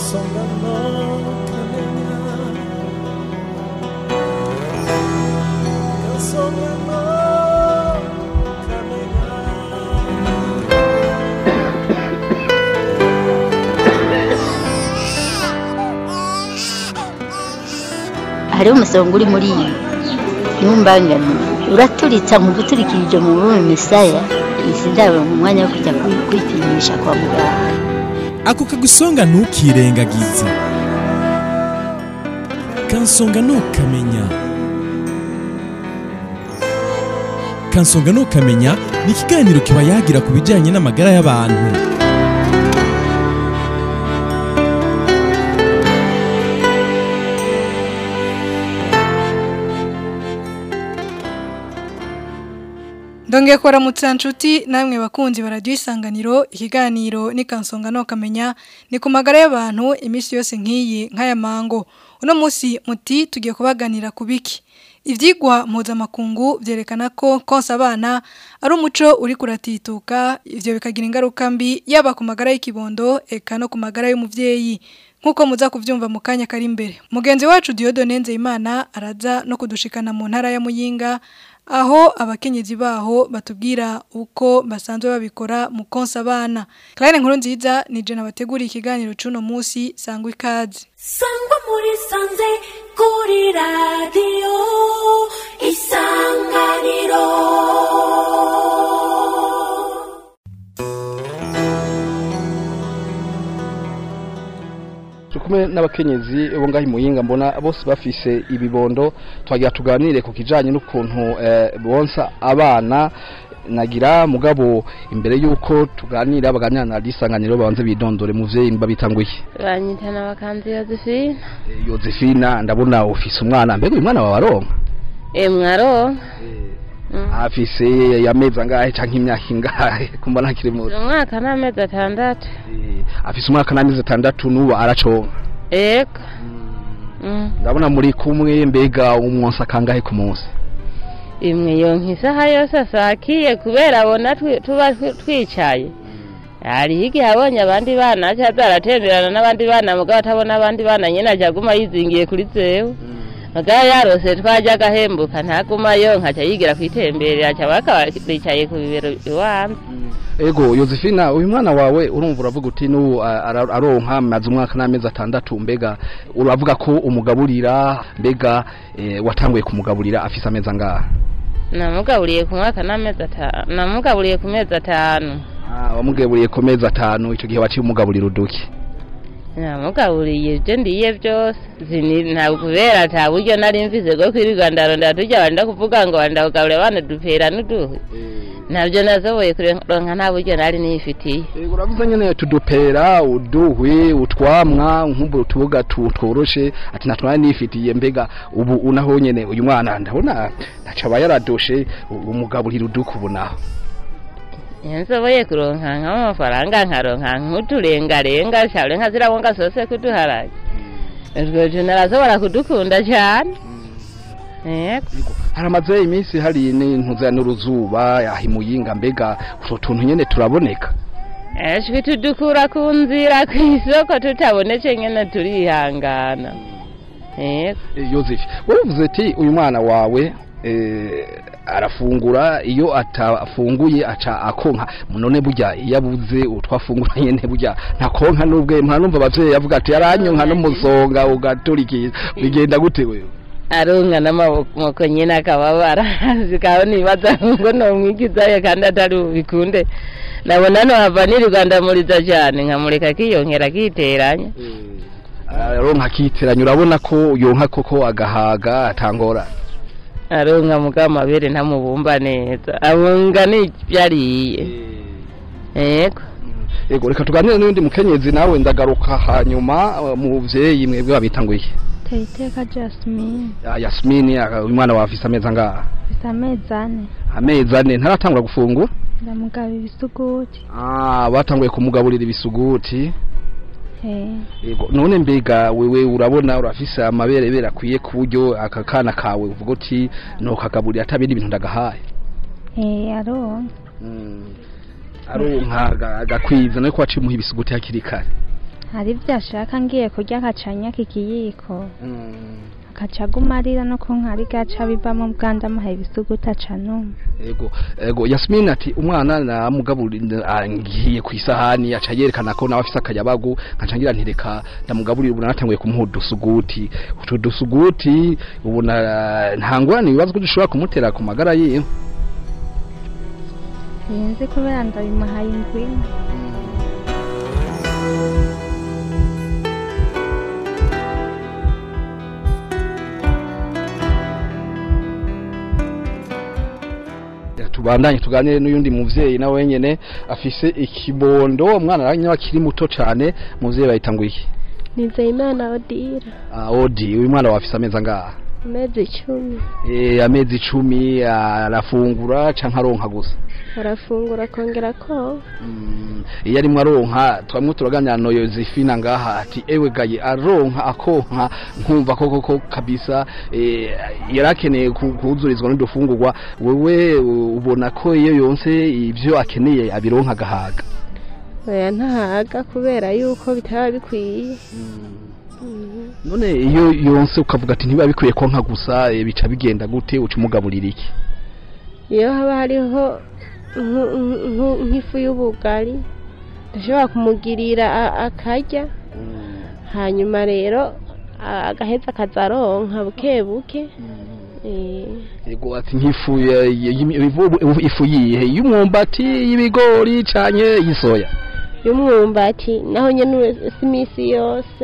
kansonga no kamenya kansonga no kamenya hariho umusonga uri muri iyi ntumbangane uraturitsa mu guturikirije mu bume misaya izi ndabo mu mwanya wo kujya kwi- kwipimisha kwa muganga ako kagusonga ntukirengagize kansonga ntukamenya kansonga ntukamenya ni ikiganiro kiba yagira ku bijyanye n'amagara y'abantu ndongeye kuramutsa nshuti namwe bakunzi baradiyo isanganiro ikiganiro n'ikansonga no kamenya ni ku magara y'abantu iminsi yose nk'iyi nk'aya mango uno munsi muti tugiye kubaganira ku biki ibyigwa mpuzamakungu byerekana ko konsa abana ari umuco uri kuratituka ibyo bikagira ingaruka mbi yaba ku magara y'ikibondo eka no ku magara y'umubyeyi nk'uko muza kubyumva mu kanya kari imbere mugenzi wacu Dieudonne Nzeyimana araza no kudushikana mu ntara ya Muyinga aho abakenyezi baho batubwira uko basanzwe babikora mu konsa abana Claire nkuru nziza ni je nabateguriye ikiganiro c'uno munsi sangwa ikaze sangwa muri sanze kuri radiyo isanganiro tukume n'abakenyezi bo ngaho imuyinga mbona bose bafise ibibondo twagira tuganire ku kijanye n'ukuntu eh, bonsa abana nagira mugabo imbere yuko tuganira baganira na risanganiro babanze bidondore muvyeyi babitanguye banyitana bakanzi Josephine Eh, Josephina ndabona ufise umwana mbega uyu mwana wawe aronka e mwaro afise yamezi angahe canke imyaka ingahe kumbona akiri muto umwaka n'amezi atandatu Eh, afise umwaka n'amezi atandatu n'ubu araconka ego Mm. ndabona muri kumwe mbega umwonsa kangahe ku munsi imwe yonka isaha yose asakiye kubera abona twi- tuba twi- twicaye hariho igihe abonye abandi bana aca aza aratemberana n'abandi bana mugabo atabona abandi bana nyene aca aguma yizingiye kuri zewe mugabo yarose twaja agahembuka ntaguma yonka aca yigira kwitemberera aca bakaba bicaye ku bibero iwanze ego Josephina uyu mwana wawe urumva uravuga uti n'ubu a- ara- aronka maze umwaka n'amezi atandatu mbega uravuga ko umugaburira mbega eh, watanguye kumugaburira afise amezi angahe namugaburiye ku mwaka n'amezi atanu namugaburiye ku mezi atanu Ah, wamugaburiye ku mezi atanu ico gihe waciye umugaburira uduki namugaburiye ibyo ndiye byose Zini- ntabwo kubera ata buryo nari mvise bwo kwirirwa ndarondera turya wenda kuvuga ngo wenda kugaburira abana dupera n'uduhe ntabyo nazoboye kuronka nta buryo nari nifitiye Ego uravuze nyene tudupera uduhwi utwamwa nk'ubu tubuga tu- tworoshe ati natwana nifitiye mbega ubu unaho nyene uyu mwana ndabona ntacaba yaradoshe u- umugaburira uduki ubu naho iyo nsoboye kuronka nk'amafaranga nkaronka nk'uturengarenga shabure nka zirabonga sose kuduharage utwo tuntu narazobora kudukunda cyane yego haramaze iminsi hari n'intuza n'uruzuba yahimuyinga mbega utwo tuntu nyene turaboneka eshwi tudukura ku nzira ku isoko tutabonetse nyene turihangana yego Eh, Yozefu wowe uvuze ati uyu mwana wawe eh, arafungura iyo atafunguye aca akonka none burya iyo abuze utwafungura nyene burya ntakonka n'ubwe ntanumva abavyeyi avuga ati yaranyonka n'umusonga ugaturikiza bigenda gute wewe arunga n'amaboko nyine akababara zikabona ibibazo ngo nomwigizayo kandi atari bubikunde nabona nohava nirirwa ndamuriza cyane nkamureka akiyonkera akiteranya aronka akiteranya urabona ko yonka koko agahaga atangora arunga muga amabere ntamubumba neza abunga n'ibyo ariye yego yego reka tuganire n'undi mukenyezi nawe ndagaruka hanyuma uh, muvyeyi mwebwe babitanguye Tayiteka Jasmine Ah, Yasmini ah, uyu mwana wawe afise amezi angahe mfite amezi ane amezi ane ntaratangura gufungura ndamugaba ibisuguti Ah, batanguye kumugaburira ibisuguti eh yego none mbega wewe urabona urafise amaberebere akwiye ku buryo aka kana kawe uvuga uti nokagaburira atabindi bintu ndagahaye eh aronka aronka aga- agakwiza nuko waciye umuha ibisuguti hakiri kare hari ibyo ashaka ngiye kurya akacanya kikiyiko Mm. akaca aguma arira no ku nkari gaca bivamo bwandu amuhaye ibisuguti aca numa ego ego Yasmin ati umwana namugaburira ngiye ku isahani aca yerekana ko nawe afise akayabagu nkaca ngira nti reka ndamugaburira ubu natanguye kumuha udusuguti utu dusuguti ubona nta ngorane ibibazo ko dushobora kumutera ku magara yiwe sinzi kubera ndabimuhaye indwi imwe. tubandanye tuganire n'uyundi muvyeyi nawe nyene afise ikibondo umwana aranywa akiri muto cane muvyeyi bayitanguye iki nizeyimana odira Ah, odi uyu mwana wafise amezi angaha amezi icumi Eh, amezi icumi arafungura canke aronka gusa arafungura akongera ko Mm, iyo arimwo aronka twamwe turaganira na Yosefina ngaha ati ewe gaye aronka akonka nkumva koko ko kabisa eh, yarakeneye ku- kuzurizwa n'udufungurwa wewe u- ubona ko iyo yonse ivyo akeneye abironka gahaga oya ntahaga kubera yuko bitaba bikwiye Mhm. none iyo yonse ukavuga ati ntibiba bikwiye konka gusa eh, bica bigenda gute uca umugaburira iki iyo haba hariho nku- nku- nk'ifu y'ubugari ndashobora kumugirira a- akarya hanyuma rero a- agaheza akazaronka buke buke Eh, yego ati nk'ifu ya- ya- y'imi- ivu- ifu yihe y'umwumbati y'ibigori canke y'isoya y'umwumbati naho nyene si iminsi yose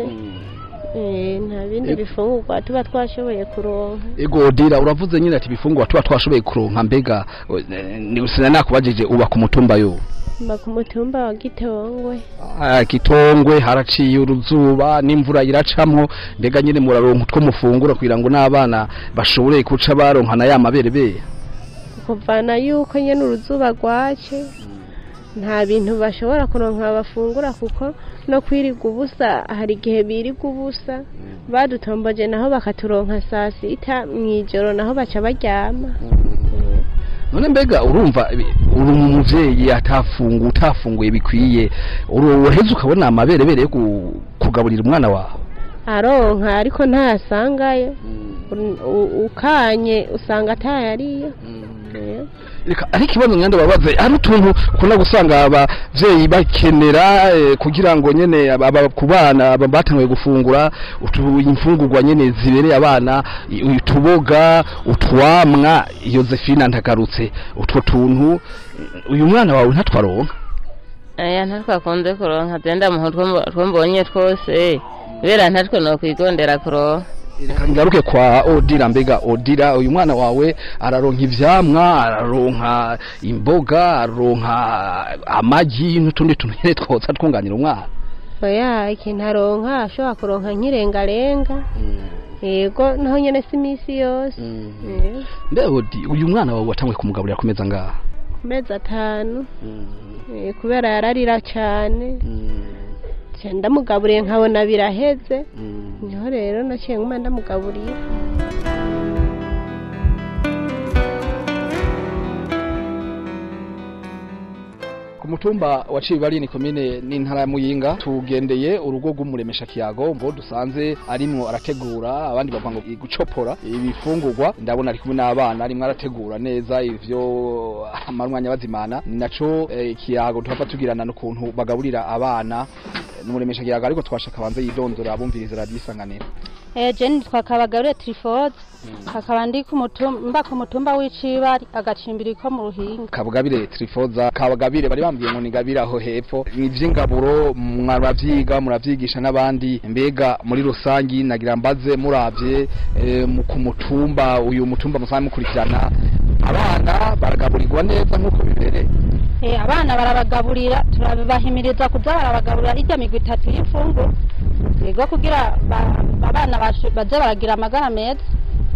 Eh, nta bindi Yego. bifungurwa tuba twashoboye kuronka ego dira uravuze nyine ati ibifungurwa tuba twashoboye kuronka mbega eh, ni sina nakubajije uba ku mutumba yo mba ku mutumba wa gitongwe Ah, kitongwe haraciye uruzuba n'imvura iracamwo mbega nyine muraronka utwo mufungura kugira ngo n'abana bashobore kuca baronka na ya maberebere kuvana yuko nyene uruzuba rwace nta bintu bashobora kuronka bafungura kuko no kwirirwa ubusa hari igihe birirwa ubusa badutomboje naho bakaturonka saa sita mw'ijoro naho baca baryama none mbega urumva ibi- uri umuvyeyi atafungu utafunguye bikwiye uroheza ukabona amaberebere yo ku- kugaburira umwana wawe aronka ariko ntayasangayo U- u- ukanye usanga atayariyo Eh. reka ariko ikibazo nyanda babaze ari utuntu ukunda gusanga abavyeyi bakenera eh, kugira ngo nyene aba- aba- ku bana aba batanguye gufungura utu imfungurwa nyene zibereye abana i- utuboga utwamwa Yosefina ndagarutse utwo tuntu uyu mwana wawe ntatwaronka aya ntatwakunze kuronka zenda muho two mbonye twose kubera ntatwe nokwigondera kuronka reka ngaruke kwa odira mbega odira uyu mwana wawe araronka ivyamwa araronka imboga araronka amagi n'utundi tuntu nyene twotsa twunganira umwana oya ikintu aronka ashobora kuronka nk'irengarenga yego naho nyene si iminsi yose Eh, mbe odi uyu mwana wawe watanguye kumugaburira ku meza ngaha ku mezi atanu Eh, kubera yararira cyane nca ndamugaburiye nkabona biraheze niho rero naciye nguma ndamugaburira ku mutumba wa Cibari ni komine n'intara ya Muyinga tugendeye urugo rw'umuremesha kiyago mbo dusanze arimwo arategura abandi bavuga ngo gucopora ibifungurwa ndabona ari kumwe n'abana arimwo arategura neza ivyo amarwanya bazimana ni naco eh, kiyago tuhava tugirana n'ukuntu bagaburira abana n'umuremesha kiyago ariko twashaka banze yidondora abumviriza radio isanganiro Eh, je nitwa Kabagabire Trifoze akaba ndi ku mutumba mba ku mutumba w'icibari agacimbiri ko mu ruhinga kabugabire trifoza kabugabire bari bambwiye ngo nigabire aho hepfo ivy'ingaburo mwaravyiga muravyigisha n'abandi mbega muri rusangi nagira mbaze muravye eh, mu- ku mutumba uyu mutumba musanzwe mukurikirana abana baragaburirwa neza nk'uko bibereye eh, abana barabagaburira turabahimiriza kuza barabagaburira irya migwi itatu y'imfunguro yego kugira ba- abana bashu- baze baragira amagara meza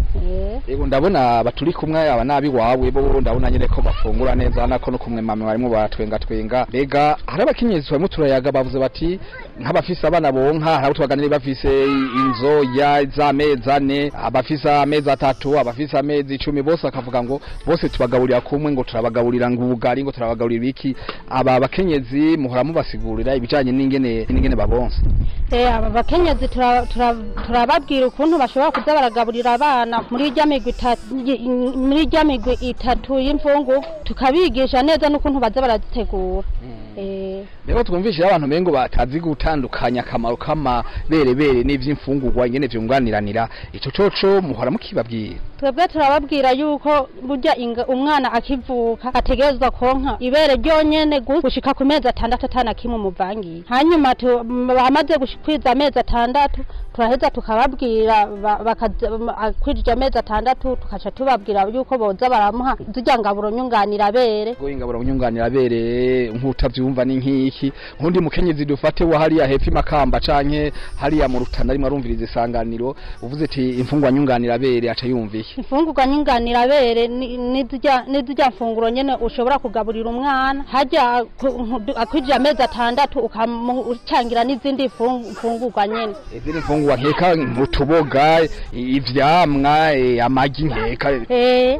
Ego ndabona baturi kumwe aba nabi wawe bo ndabona nyene ko bafungura neza nako no kumwe mama barimo baratwenga twenga mbega hari abakenyezi barimo turayaga bavuze bati nk'abafise abana bonka hari abo twaganiriye bafise inzo ya z'amezi ane abafise amezi atatu abafise amezi icumi bose bakavuga ngo bose tubagaburira kumwe ngo turabagaburira ngo ubugari ngo turabagaburira iki aba bakenyezi muhora mubasigurira ibijanye n'ingene n'ingene babonsa Eh, aba bakenyezi tura- tura- turababwira ukuntu bashobora kuza baragaburira abana muri irya migwi itatu muri irya migwi itatu y'imfungu tukabigisha neza n'ukuntu baza barazitegura Eh, Rero twumvishije abantu mengo batazi gutandukanya akamaro k'amaberebere n'ivy'imfungurwa ingene vyunganiranira ico coco muhora mukibabwira twebwe turababwira yuko burya inga- umwana akivuka ategerezwa konka ibere ryonyene gu- gushika ku mezi atandatu atana kimwe umuvangiye hanyuma tu- m- bamaze gushikwiza amezi atandatu turaheza tukababwira ba- bakaza- m- akwirije amezi atandatu tukaca tubabwira yuko boza baramuha zirya ngaburo nyunganira bere ngo ingaburo nyunganira bere nk'utavyumva ni nk'iki nkundi mukenyezi dufate wa hariya hepfo makamba canke hariya mu rutana rimwe arumviriza isanganiro uvuze ati imfungwa nyunganira bere aca yumva iki imfungurwa nyunganira bere ni- nizirya nizirya mfunguro nyene ushobora kugaburira umwana harya ku- nku- akwirije amezi atandatu ukamucangira n'izindi mfung- mfungurwa nyene izindi mfungurwa nkeka nk'utuboga i- ivyamwa eh, amagi nkeka eh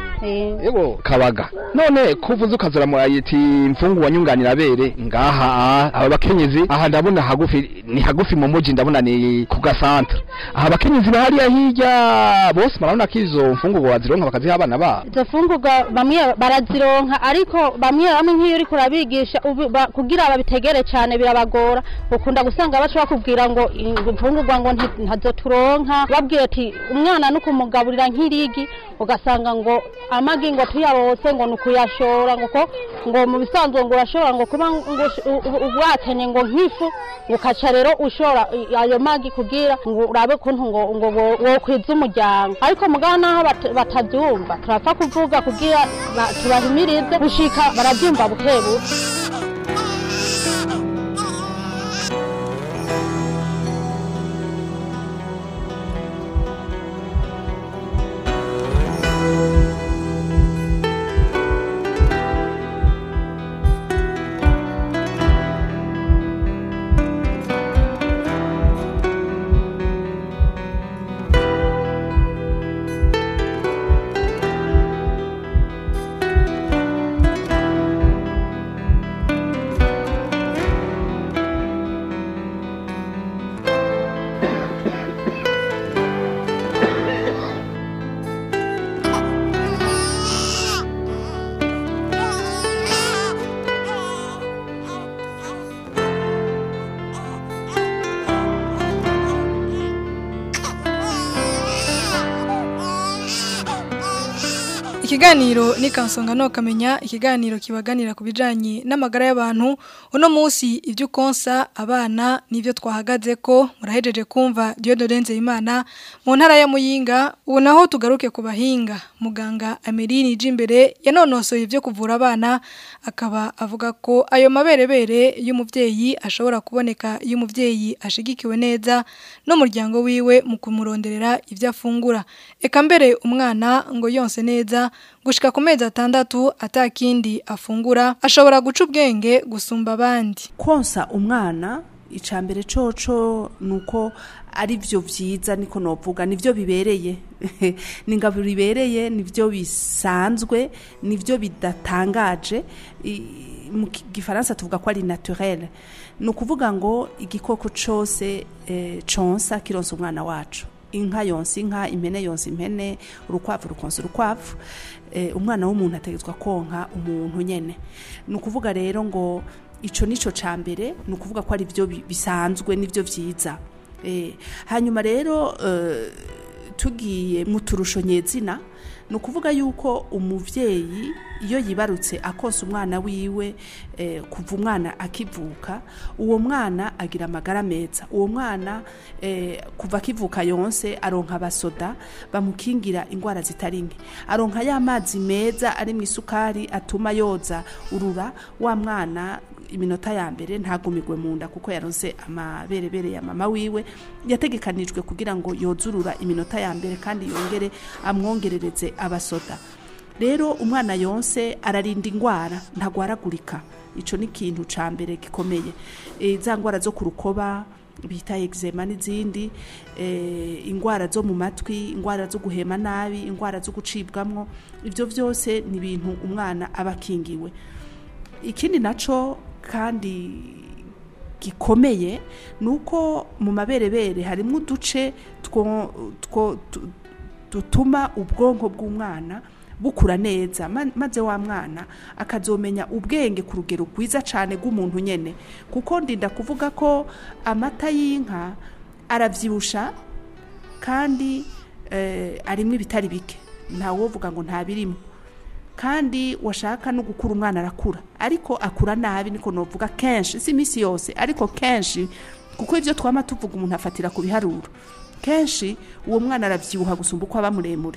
eh Ego kabaga none kuvuze ukazuramura yiti imfungurwa nyunganira bere ngaha ah, aba bakenyezi aha ndabona hagufi ni hagufi mu muji ndabona ni ku gasantre aha bakenyezi bahariya hirya bose marabona ko izo mfungurwa bazironka bakaziha abana babo izo mfungurwa bamwe barazironka ariko bamwe bamwe nk'iyo uriko urabigisha ubi- ba- kugira babitegere cyane birabagora ukunda gusanga bashobora kubwira ngo ngo imfungurwa ngo nti- ntazo turonka babwira ati umwana no kumugaburira nk'irigi ugasanga ngo amagi ngo tuyarose ngo ni ukuyashora ngo ko ngo mu bisanzwe ngo urashobora ngo kuba ngo ush- u- u- u- wakenye ngo nk'ifu ngo ukaca rero ushora i- ayo magi kugira ngo urabe kuntu ngo ngo wo- wokwiza umuryango ariko mugabo naho bat- batabyumva turapfa kuvuga kugira ba- tubahimirize gushika barabyumva buke buke Ikiganiro ni kansonga no kamenya ikiganiro kibaganira ku bijanye n'amagara y'abantu uno munsi ibyo konsa abana nivyo twahagaze ko murahejeje kumva Dieudonne Imana mu ntara ya Muyinga ubu naho tugaruke ku bahinga muganga Ameline Jimbere yanonosoye ibyo kuvura abana akaba avuga ko ayo maberebere y'umuvyeyi ashobora kuboneka iyo umuvyeyi ashigikiwe neza n'umuryango wiwe mu kumuronderera ibyo afungura eka mbere umwana ngo yonse neza gushika ku mezi atandatu atakindi afungura ashobora guca ubwenge gusumba abandi konsa umwana icambere coco nuko ari byo vyiza niko novuga nivyo bibereye ni ingaburo ibereye nivyo bisanzwe nivyo bidatangaje I- mu ki- gifaransa tuvuga ko ari naturel ni ukuvuga ngo igikoko cose eh, consa kironsa umwana wacu inka yonsa inka impene yonsa impene urukwavu rukonsa urukwavu eh, umwana w'umuntu ategetswe konka umuntu nyene ni ukuvuga rero ngo ico nico ca mbere ni ukuvuga ko ari byo bi- bisanzwe nivyo vyiza eh, hanyuma rero eh, tugiye mu turusho nyezina ni ukuvuga yuko umuvyeyi iyo yibarutse akonsa umwana wiwe eh, kuva umwana akivuka uwo mwana agira amagara meza uwo mwana eh, kuva akivuka yonse aronka abasoda bamukingira indwara zitari nke aronka ya mazi meza ari mu isukari atuma yoza urura wa mwana iminota ya mbere ntagumigwe mu nda kuko yaronse amaberebere ya mama wiwe yategekanijwe kugira ngo yozurura iminota ya mbere kandi yongere amwongerereze abasoda rero umwana yonse ararinda indwara ntagwaragurika icyo ni ikintu cya mbere gikomeye Eh, za ndwara zo ku rukoba bita eczema n'izindi eh, indwara zo mu matwi indwara zo guhema nabi indwara zo gucibwamwo ibyo byose ni ibintu umwana aba akingiwe ikindi nacyo kandi gikomeye ni uko mu maberebere harimo uduce two- two- tu- dutuma ubwonko bw'umwana bukura neza ma- maze wa mwana akazomenya ubwenge ku rugero rwiza cyane rw'umuntu nyine kuko ndinda kuvuga ko amata y'inka arabyibusha kandi eh, arimo ibitari bike ntawovuga ngo ntabirimo kandi washaka no gukura umwana arakura ariko akura nabi niko novuga kenshi si iminsi yose ariko kenshi kuko ibyo twama tuvuga umuntu afatira ku biharuro kenshi uwo mwana arabyibuha gusumba uko aba muremure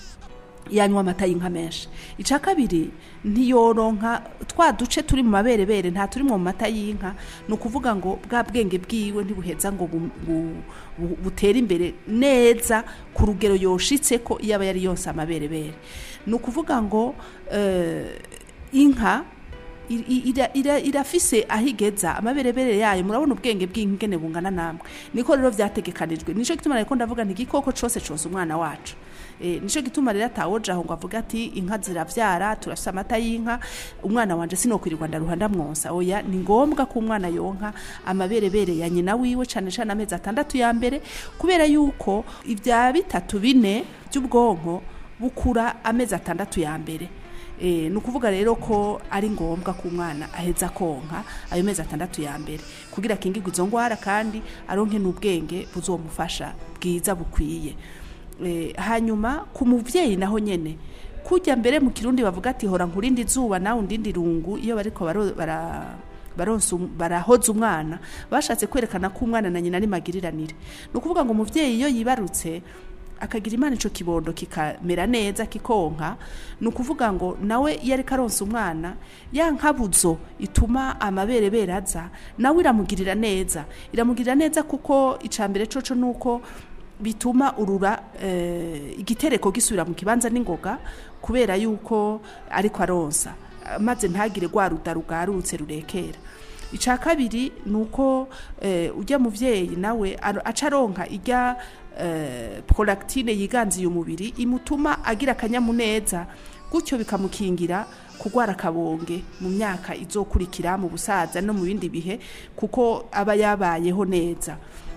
yanywa amata y'inka menshi icya kabiri ntiyoronka twa duce turi mu maberebere nta turi mu mata y'inka ni ukuvuga ngo bwa bwenge bwiwe ntibuheza ngo bu- bu- bu- butere imbere neza ku rugero yoshitse ko iyo aba yari yonse amaberebere ni ukuvuga ngo eh, inka i- i- ira- ira- irafise aho igeza amaberebere yayo murabona ubwenge bw'inka ingene bungana namwe niko rero vyategekanijwe nico gituma reko ndavuga nti igikoko cose cose umwana wacu Eh, nico gituma rero atawoja aho ngo avuga ati inka ziravyara turafise amata y'inka umwana wanje sinokwirirwa ndaruha ndamwonsa oya ni ngombwa ko umwana yonka amaberebere ya nyina wiwe cane cane amezi atandatu ya mbere kubera yuko ibya bitatu bine by'ubwonko bukura amezi atandatu ya mbere Eh, ni ukuvuga rero ko ari ngombwa ko umwana aheza konka ayo mezi atandatu ya mbere kugira akingirwe izo ndwara kandi aronke n'ubwenge buzomufasha bwiza bukwiye Eh, hanyuma ku muvyeyi naho nyene kujya mbere mu kirundi bavuga ati hora nkurindi zuba nawe undindi rungu iyo bariko baro- bara baronsa um- barahoza umwana bashatse kwerekana ko umwana na nyina ari magiriranire ni ukuvuga ngo umuvyeyi iyo yibarutse akagira imana ico kibondo kikamera neza kikonka ni ukuvuga ngo nawe iyo ariko aronsa umwana ya nkabuzo ituma amaberebere aza nawe iramugirira neza iramugirira neza kuko icambere coco nuko bituma urura eh, igitereko gisubira mu kibanza n'ingoga kubera yuko ariko aronsa maze ntagire rwa ruda rugarutse rurekera icya kabiri ni uko eh, ujya muvyeyi nawe aro- aca aronka ijya eh, prolactine yiganziye umubiri imutuma agira akanyamuneza gutyo bikamukingira kurwara akabonge mu myaka izokurikira mu busaza no mu bindi bihe kuko aba yabayeho neza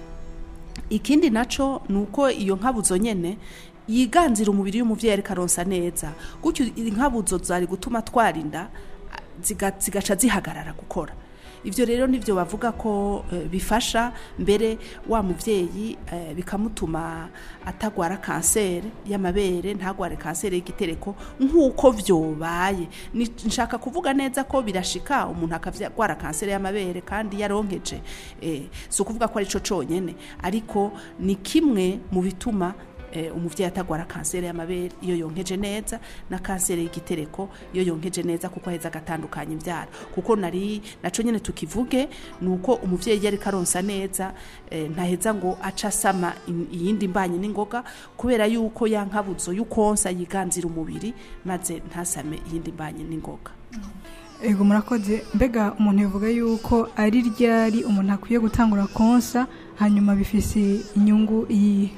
ikindi naco ni uko iyo nkabuzo nyene yiganzira umubiri w'umuvyeyi ariko aronsa neza gutyo inkabuzo zari gutuma twarinda ziga- zigaca zihagarara gukora ivyo rero nivyo bavuga ko eh, bifasha mbere wa muvyeyi eh, bikamutuma atagwara kanseri y'amabere ntagware kanseri y'igitereko nk'uko vyobaye Ni- nshaka kuvuga neza ko birashika umuntu akagwara kanseri y'amabere kandi yaronkeje eh, si ukuvuga ko ari co conyene ariko ni kimwe mu bituma eh, umuvyeyi atagwara kanseri y'amabere iyo yonkeje neza na kanseri y'igitereko iyo yonkeje neza kuko aheza agatandukanya imbyaro kuko nari naco nyene tukivuge ni uko umuvyeyi iyo ariko aronsa neza eh, ntaheza ngo aca asama in- iyindi mbanye n'ingoga kubera yuko ya nkabuzo y'ukonsa yiganzira umubiri maze ntasame iyindi mbanye n'ingoga ego murakoze mbega umuntu yavuga yuko ari ryari umuntu akwiye gutangura konsa hanyuma bifise inyungu iyihe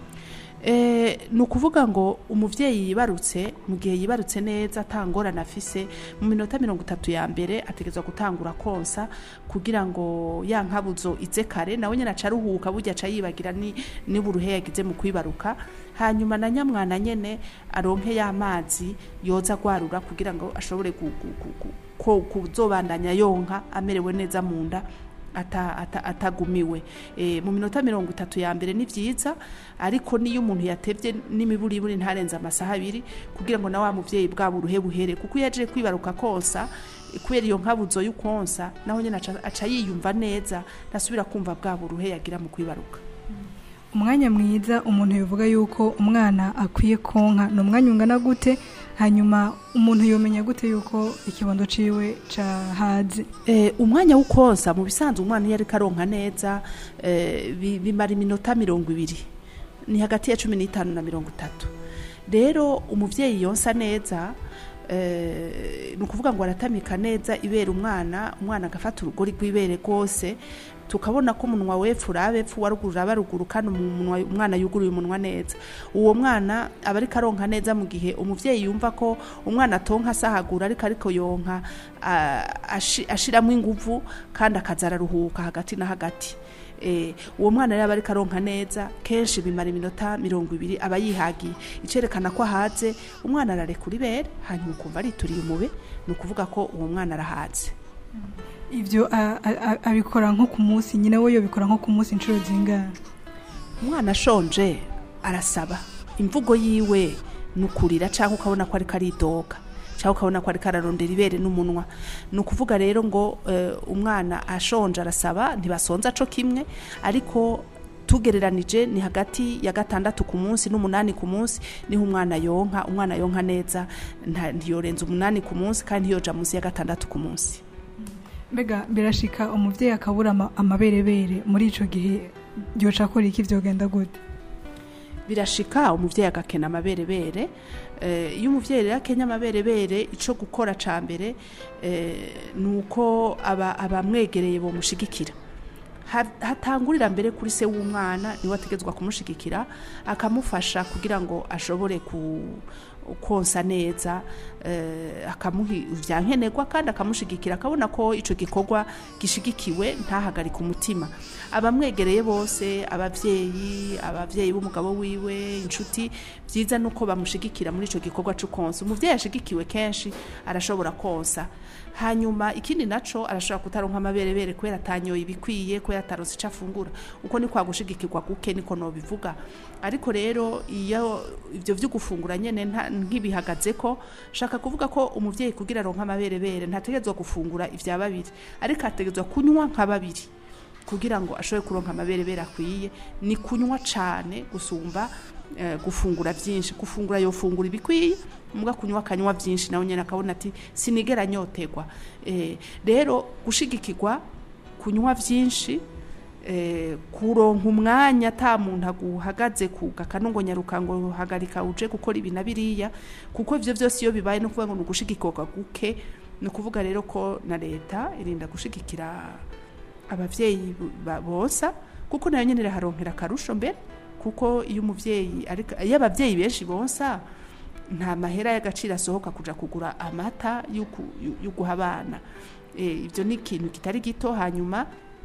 Eh, ni ukuvuga ngo umuvyeyi yibarutse mu gihe yibarutse neza atangorana afise mu minota mirongo itatu ya mbere ategerezwa gutangura konsa kugira ngo ya nkabuzo ize kare nawe nyene aca aruhuka burya aca yibagira ni n'uburuhe yagize mu kwibaruka hanyuma na nyamwana nyene aronke y'amazi yoza agwarura kugira ngo ashobore gu- gu- gu- gu- ko kuzobandanya yonka amerewe neza mu nda ata- ata- atagumiwe e, mu minota mirongo itatu ya mbere ni vyiza ariko niyo umuntu yatevye n'imiburiburi ntarenze amasaha abiri kugira ngo na wa muvyeyi bwa buruhe buhere kuko iyo aje kwibaruka konsa e, kubera iyo nkabuzo y'ukonsa naho nyene aca, aca yiyumva neza ntasubira kumva bwa buruhe yagira mu kwibaruka umwanya mwiza umuntu yavuga yuko umwana akwiye konka ni umwanya ungana gute hanyuma umuntu yomenya gute yuko ikibondo ciwe cahaze Eh, umwanya wo konsa mu bisanzwe umwana iyo ariko aronka neza eh, bi- bimara iminota mirongo ibiri ni hagati ya cumi n'itanu na mirongo itatu rero umuvyeyi yonsa neza eh, ni ukuvuga ngo aratamika neza ibera umwana umwana agafata urugori rw'ibere rwose tukabona ko umunwa wepfu uraba epfu waruguru uraba ruguru kandi umunwa umwana yuguruye umunwa neza uwo mwana aba ariko aronka neza mu gihe umuvyeyi yumva ko umwana atonka asahagura ariko ariko yonka ah, ashi- ashiramo inguvu kandi akaza araruhuka hagati na hagati Eh, uwo mwana rero aba ariko aronka neza kenshi bimara iminota mirongo ibiri aba yihagiye icerekana ko ahaze umwana ararekura ibere hanyuma ukumva arituriye umube ni ukuvuga ko uwo mwana arahaze ivyo a- a- a- abikora nko ku munsi nyina we yobikora nko ku munsi inshuro zingana umwana ashonje arasaba imvugo yiwe ni ukurira cyangwa ukabona ko ariko aridoga cyangwa ukabona ko ariko ararondera ibere n'umunwa ni ukuvuga rero ngo eh, umwana ashonje arasaba ntibasonza co kimwe ariko tugereranije ni hagati ya gatandatu ku munsi n'umunani ku munsi niho umwana yonka umwana yonka neza nta- ntiyorenza umunani ku munsi kandi ntiyoja munsi ya gatandatu ku munsi mbega birashika umuvyeyi akabura ama- amaberebere muri ico gihe yoca akora iki vyogenda gute birashika umuvyeyi agakena amaberebere Eh, iyo umuvyeyi rero akenya amaberebere ico gukora ca mbere eh, ni uko aba- abamwegereye bomushigikira Ha- hatangurira mbere kuri se w'umwana niwe ategetswe kumushigikira akamufasha kugira ngo ashobore ku konsa neza eh, akamuha ivyankenerwa kandi akamushigikira akabona ko ico gikorwa gishigikiwe ntahagarike umutima abamwegereye bose abavyeyi abavyeyi b'umugabo wiwe inshuti vyiza nuko bamushigikira muri ico gikorwa cyo konsa umuvyeyi ashigikiwe kenshi arashobora konsa hanyuma ikindi naco arashobora kutaronka amaberebere kubera atanyoye ibikwiye kubera ataronse ico afungura uko ni kwa gushigikirwa guke niko nobivuga ariko rero iyo ivyo vyo gufungura nyene nta- nk'ibihagaze ko shaka kuvuga ko umuvyeyi kugira aronka amaberebere ntategerezwa gufungura ivya babiri ariko ategerezwa kunywa nka babiri kugira ngo ashobore kuronka amaberebere akwiye ni kunywa cane gusumba eh, gufungura byinshi gufungura yofungura ibikwiye muga kunywa akanywa byinshi nawe nyene akabona ati sinigera nyotegwa eh, rero gushigikirwa kunywa byinshi eh, kuronka umwanya ata muntu aguhagaze ku gakanongo nyaruka ngo hagarika uje gukora ibi na biriya kuko ivyo vyose iyo bibaye no kuvuga ngo ni ugushigikirwa guke ni ukuvuga rero ko na leta irinda gushigikira abavyeyi ba- bonsa kuko nayo nyene iraharonkera akarusho mbere kuko iyo umuvyeyi ariko iyo abavyeyi benshi bonsa nta mahera y'agaciro asohoka kuja kugura amata yo ku- yo- yo guha abana Eh, ivyo ni ikintu kitari gito hanyuma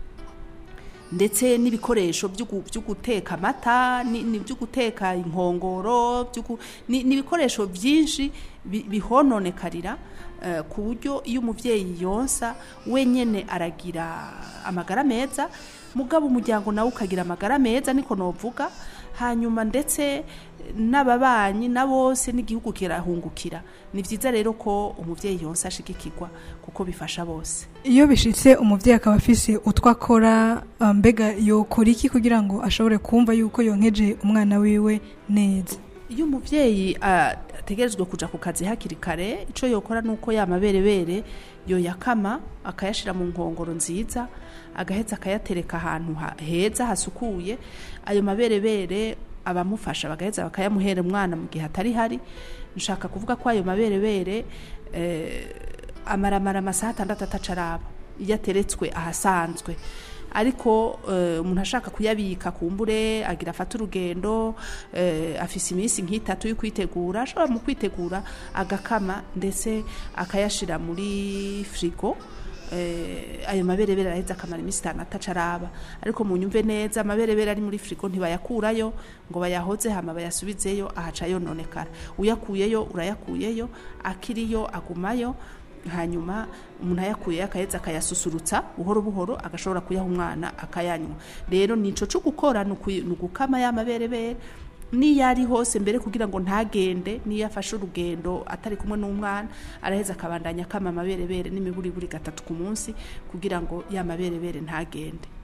ndetse n'ibikoresho byo gu- byo guteka amata ni ni byo guteka inkongoro byo gu- ni ni ibikoresho byinshi bi- bihononekarira eh, ku buryo iyo umuvyeyi yonsa wenyene aragira amagara meza mugabo umuryango nawe ukagira amagara meza niko novuga hanyuma ndetse n'ababanyi na bose n'igihugu kirahungukira ni byiza rero ko umuvyeyi yonsa ashigikirwa kuko bifasha bose iyo bishitse umuvyeyi akaba afise utwo akora ah, mbega yokora iki kugira ngo ashobore kumva yuko yonkeje umwana wiwe neza iyo umuvyeyi ategerezwa kuja ku kazi hakiri kare ico yokora nuko ya maberebere yoyakama akayashira mu nkongoro nziza agaheza akayatereka ahantu ha- heza hasukuye ayo maberebere abamufasha bagaheza bakayamuhera umwana mu gihe atari hari nshaka kuvuga ko ayo maberebere eh, amaramara amasaha atandatu atacaraba iyo ateretswe ahasanzwe ariko eh, umuntu ashaka kuyabika kumbure agira afata urugendo eh, afise iminsi nk'itatu yo kwitegura ashobora mu kwitegura agakama ndetse akayashira muri frigo eh, ayo maberebere araheza akamara iminsi itanu atacaraba ariko mu nyumve neza amaberebere ari muri frigo ntibayakurayo ngo bayahoze hama bayasubizeyo ahaca yononekara uyakuyeyo urayakuyeyo akiriyo agumayo hanyuma umuntu ayakuye akaheza akayasusurutsa buhoro buhoro agashobora kuyaha umwana akayanywa rero nico cyo gukora ni ukuyi- ni ugukama ya maberebere niyo ari hose mbere kugira ngo ntagende niyo afashe urugendo atari kumwe n'umwana araheza akabandanya akama amaberebere n'imiburiburi gatatu ku munsi kugira ngo ya maberebere ntagende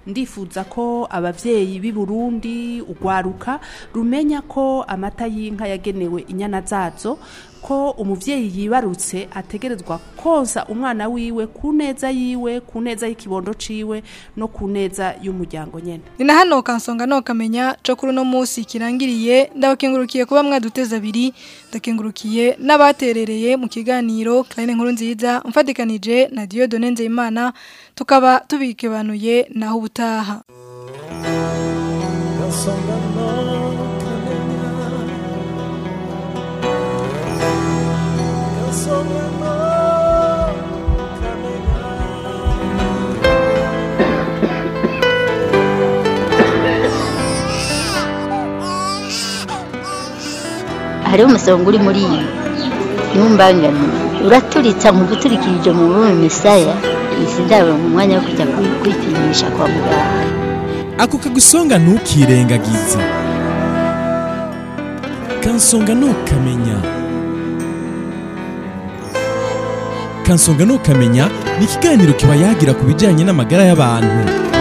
ndifuza ko abavyeyi b'i Burundi ugwaruka rumenya ko amata y'inka yagenewe inyana zazo ko umuvyeyi yibarutse ategerezwa konsa umwana wiwe ku neza yiwe ku neza y'ikibondo ciwe no ku neza y'umuryango nyene ni na hano kansonga no kamenya cyo kuri uno munsi kirangiriye ndabakengurukiye kuba mwaduteza abiri ndakengurukiye n'abaterereye mu kiganiro Clarine nkuru nziza mfatikanije na Dieudonne Nzeyimana tukaba tubikebanuye naho ubutaha Kansonga no kamenya Kansonga no hariho umusonga uri muri iyi ntumbangane uraturitsa mu guturikirije mu rurimi misaya izi ndabo mu mwanya wo kujya kwi- kwipimisha kwa muganga ako kagusonga ntukirengagize kansonga ntukamenya kansonga ntukamenya ni ikiganiro kiba yagira ku bijyanye n'amagara y'abantu